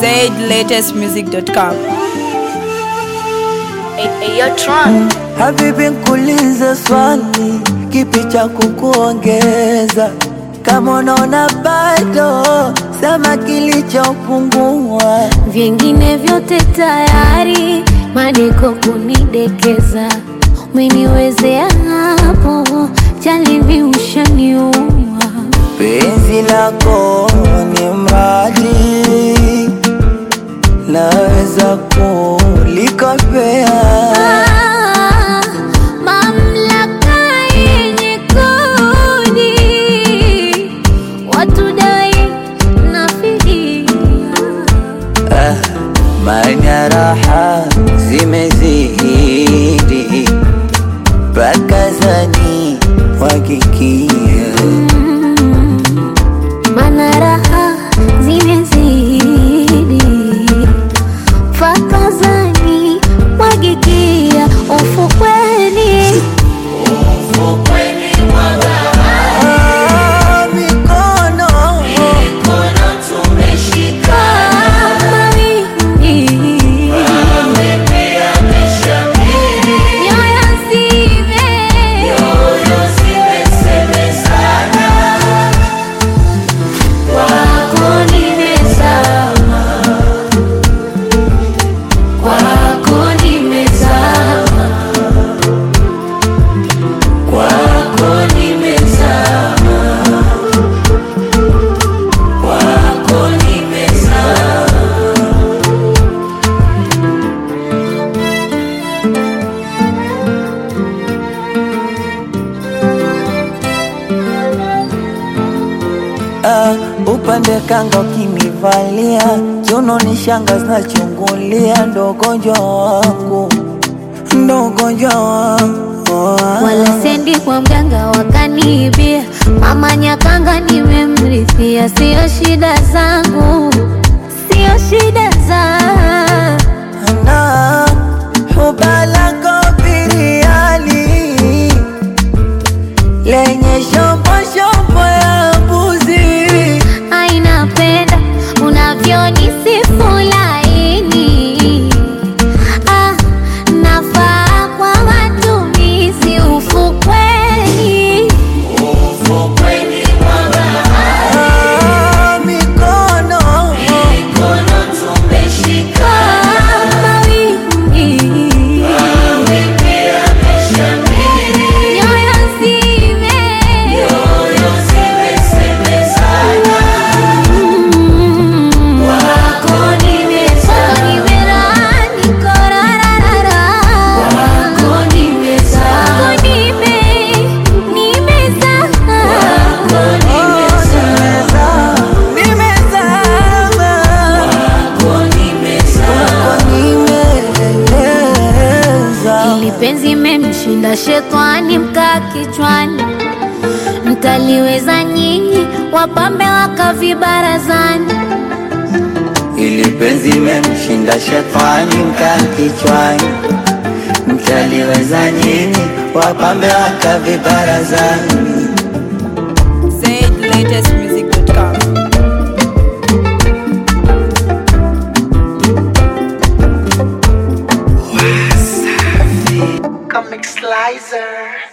zlatestmusic.com. Habibi, nkuulize swali, kipi cha kukuongeza? Kama unaona bado, sema kilichopungua. Vingine vyote tayari, madeko kunidekeza, umeniwezea hapo, jalibi ushaniua. Penzi lako ni mradi, naweza kulikopea. Ah, mamlaka yenye kodi, watu dai na fidia. Ah, Manya raha zimezidi, pakazani wakikia Mana raha zimezidi, fakazani mwagikia ufukweni. Ah, mikono Kama wingi, nyoyo zime- Kwako nimezama, kwako nimezama, kwako nimezama, kwako nimezama. Ah, upande kanga ukinivalia kiuno ni shanga zinachungulia, ndo ugonjwa wangu, ndo ugonjwa wangu wala sendi kwa mganga wakaniibia, mama Nyakanga nimemrithia, sio shida zangu, sio shida za na hubalako biriani lenye shombo shombo ya mbuzi aina penda unavyonisifu laini, ah, nafaa kwa matumizi ufukweni. Ah, mikono Kama wingi, nyoyo zime- Kwako nimerani korarara. Kwako nime- nimezama. nimezama kwako nimeleza Ili penzi memshinda shetani mkaa kichwani, mtaliweza nyinyi wapambe wakavibarazani. ili penzi memshinda shetani mkaa kichwani, mtaliweza nyinyi wapambe wakavibarazani. zlatestmusic.com. Comic Slicer.